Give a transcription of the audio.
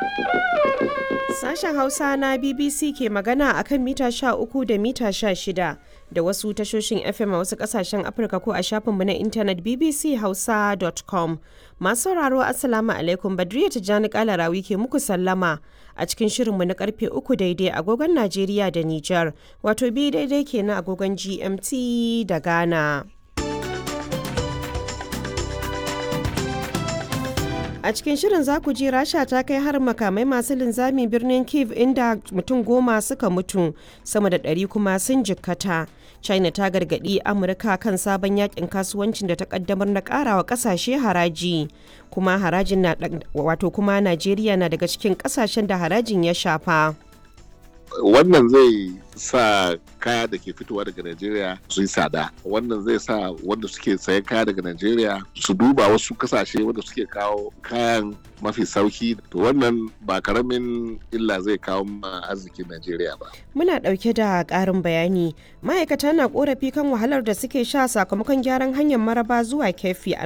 Sashen Hausa na BBC ke magana a kan mita 13 da mita 16 da wasu tashoshin FM a wasu kasashen Afirka ko a shafinmu na intanet bbchausa.com. Masu sauraro Assalamu alaikum Badriya Tijjani Kalarawi ke muku sallama a cikin shirinmu na karfe 3 daidai agogon Najeriya da Nijar, wato bi daidai kenan agogon GMT da Ghana. A cikin shirin za ku ji Rasha ta kai har makamai masu linzami birnin Kiev inda mutum goma suka mutu sama da ɗari kuma sun jikkata. China ta gargaɗi Amurka kan sabon yakin kasuwancin da ta kaddamar na ƙarawa ƙasashe haraji. Kuma harajin na wato kuma Najeriya na daga cikin ƙasashen da harajin ya shafa. wannan zai sa kaya da ke fitowa daga Najeriya su yi tsada wannan zai sa wanda suke sayan kaya daga Najeriya su duba wasu kasashe wanda suke kawo kayan mafi sauki to wannan ba karamin illa zai kawo ma arzikin Najeriya ba. Muna ɗauke da ƙarin bayani ma'aikata na ƙorafi kan wahalar da suke sha sakamakon gyaran hanyar maraba zuwa kefi a